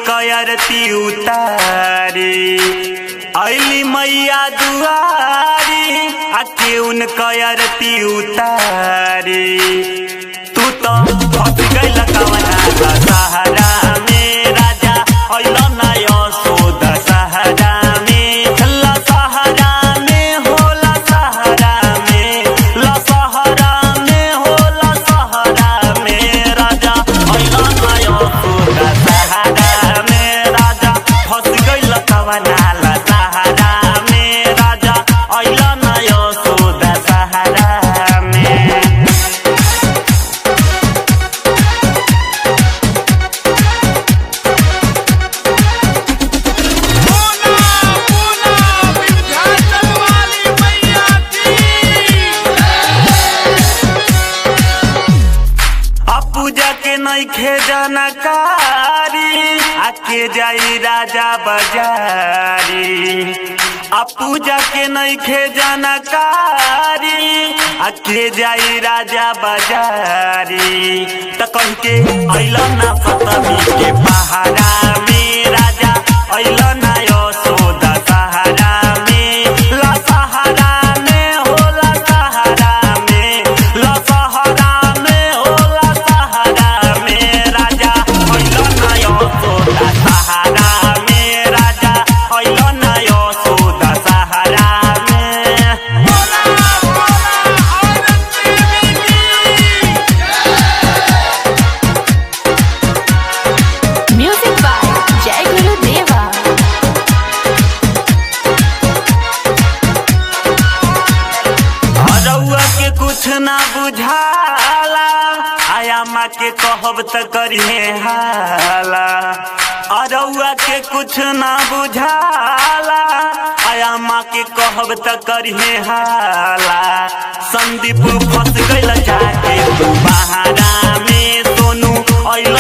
कयरती उतारी अली मैया दुआरी आके उन कयरती उतारी तू तो फंस गइल कवना सहारा में राजा अइल ना यशोद सहारा में ला सहारा में होला सहारा में ला सहारा में होला सहारा में राजा अइल ना यशोद सहारा में राजा फंस गइल कवना ला सहारा में राजा अइल ना यशोद सहारा में बोला बोला विंध्याचल वाली मैया की आ पूजा के नइखे जानकारी आके जाई राजा बाजारी आ पूजा के नइखे जानकारी आके जाई राजा बाजारी त कह के अइल ना सतमी के पहाड़ा में राजा अइल ना यशोदा सहारा में ला सहारा में होला सहारा में ला सहारा में होला सहारा में राजा अइल ना यशोदा सहारा में राजा अइल ना यशोदा सहारा में बोला बोला औरत देवी की Music by Jai Guru Deva. हरौआ के कुछ ना बुझाला आया माँ के कहब त करिए हाला अरौआ के कुछ ना बुझाला आया माँ के कहब त करिए हाला संदीप फंस गइल जाके तू बहारा में सोनू अइल